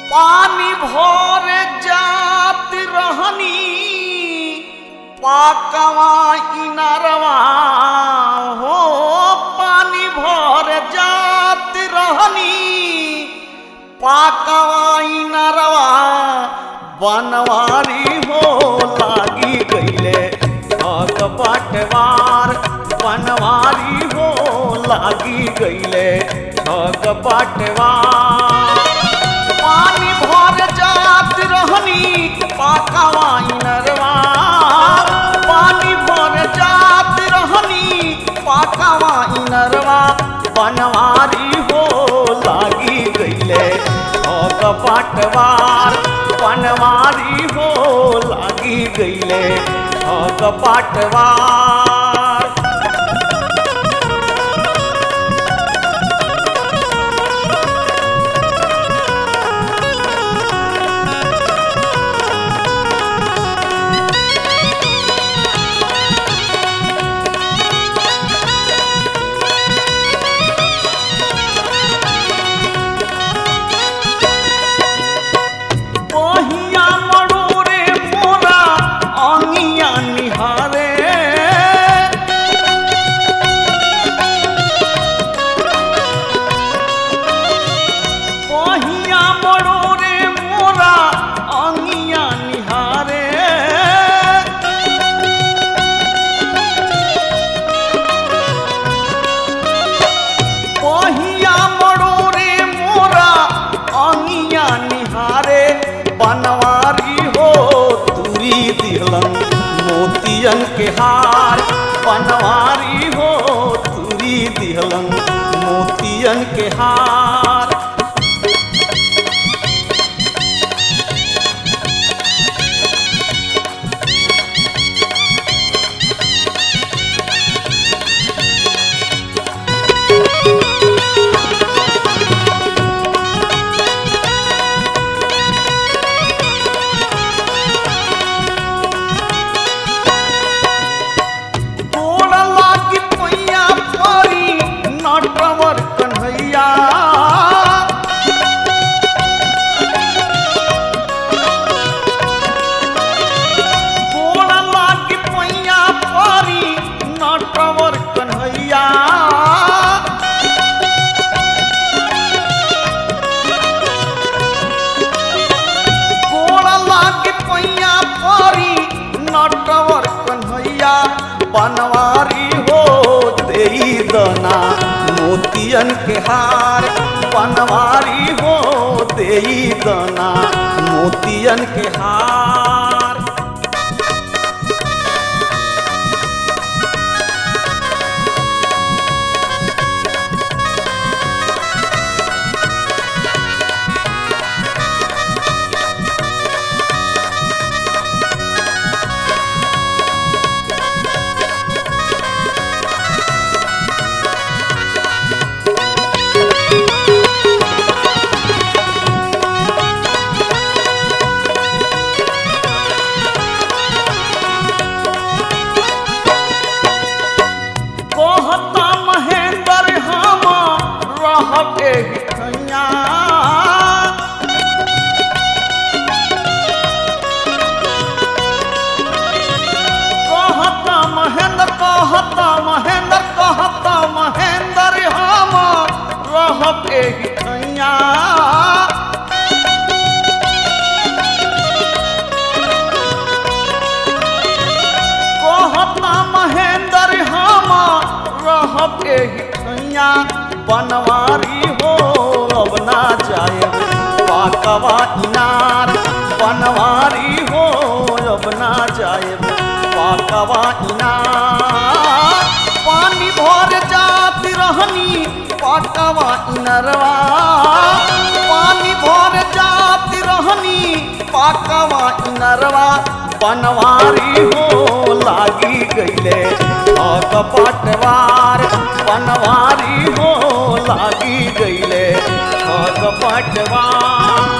पानी भर जात रहनी पाकवा इनरवा हो पानी भर जात रहनी पाकवा इनरवा बनवारी हो लागी गईले ठग बाटवार बनवारी हो लागी गईले ठग बाटवार पानी भर जात रहनी पाकवा इनरवा पानी भर जात रहनी पाकवा इनरवा बनवारी हो लागी गईले ठग बाटवार बनवारी हो लागी गईले ठग बाटवार बहिया मरोरे मोरा अंगिया निहारे बहिया मरोरे मोरा अंगिया निहारे बहिया मरोरे मोरा अंगिया निहारे बनवारी हो तुरी दिहलन मोतियन के हार बनवारी हो तुरी दिहलन मोतियन के हार गोड़ लागी पैया परी नटवर कन्हैया गोड़ लागी पैया परी नटवर कन्हैया गोड़ लागी पैया परी नटवर कन्हैया बनवारी हो देई दना मोतियन के हार बनवारी हो देई दना मोतियन के हार कहता महेंद्र हम रहते हिठैया कहता महेंद्र कहता महेंद्र कहता महेंद्र हम रहते हिठैया कहता महेंद्र हम रहते हिठैया बनवारी हो अब ना जाए पाकवा इनार बनवारी हो अब ना जाए पाकवा इनार पानी भर जाती रहनी पाकवा इनरवा पानी भर जाती रहनी पाकवा इनरवा बनवारी हो लागी गईले ठग पटवार बनवारी हो लागी गईले ठग पटवार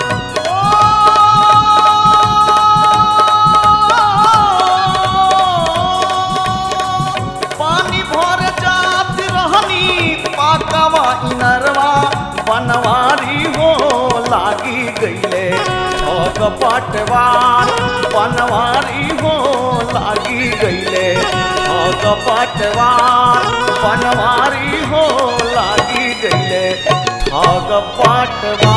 पानी भर जात रहनी पाकवा इनरवा बनवारी हो लागी गईले ठग पटवार बनवारी हो लागी गईले ठग पटवार बनवारी हो लागी गईले ठग पटवार